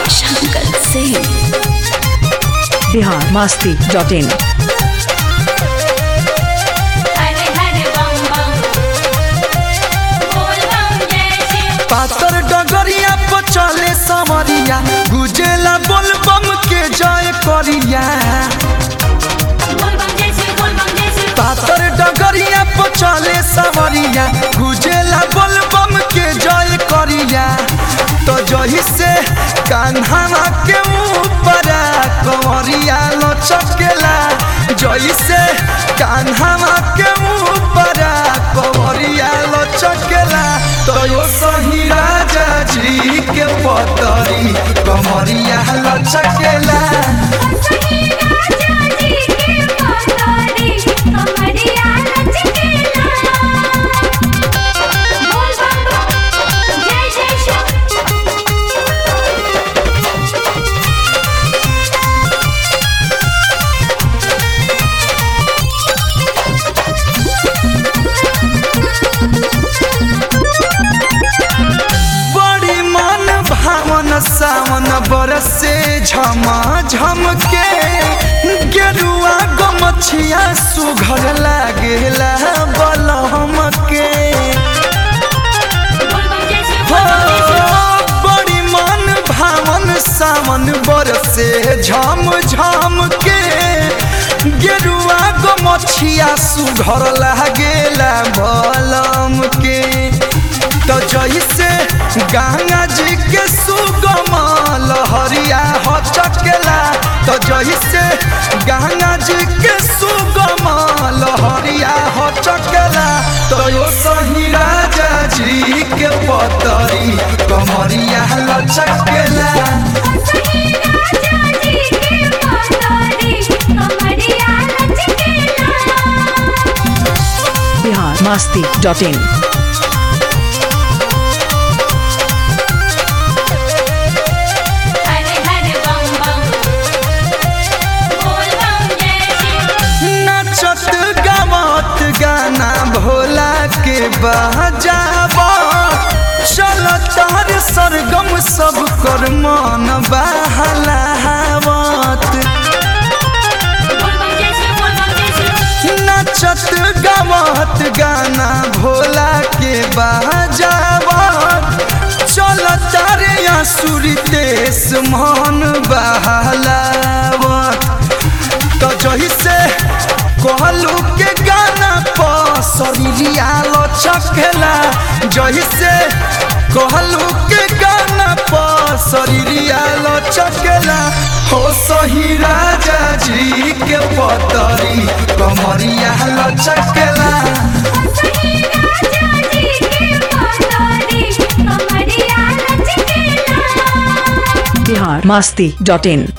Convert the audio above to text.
Shankar Singh Bihar Masti dot in हरे हरे बम बम बोल बम जय शिव पातर डगरिया पर चले समरिया गुजेला बोल बम के जय करिया बोल बम जय शिव बोल बम जय शिव पातर डगरिया पर चले समरिया गुजेला बोल बम के जय करिया तो जही से कान्हा के ऊपर कंवरिया लचकेला जही से कान्हा के ऊपर कंवरिया लचकेला तो यो सही राजा जी के पतरी कंवरिया लचकेला सही राजा जी के पतारी कमरिया लचकेला बोल बम बम जय जय शिव बड़ी मन भावन सावन बरसे झम झम के गेरुआ गमछिया सुघर लागेला बलहम के बोल बम जय शिव हो, बोल बम जय शिव बड़ी मन भावन सावन बरसे झम झम के गेरुआ गमछिया सुघर लागेला बलम के तो जैसे गंगा जी के सुगम लहरिया हो चकेला तो जैसे गंगा जी के सुगम लहरिया हो चकेला तो यो सही राजा जी के पतरी कमरिया लचकेला सही राजा जी के पतारी कमरिया लचकेला बिहार मास्ती डॉट इन हरे हरे बम बम बोल बम जय शिव नचत गावत गाना भोला के बजावा चल तार सरगम सब कर मन बहलावत बोल बम जय शिव बोल बम जय शिव नचत गावत गाना भोला के बजावत चल तारे आसुरी देश मन बहलावत तो जही से कहलू के गाना पर शरीरिया लचकेला जही से कहलू के गाना पर शरीरिया लचकेला हो सही राजा जी के पतरी कमरिया लचकेला सही राजा जी के पतारी कमरिया लचकेला बिहार मास्ती डॉट इन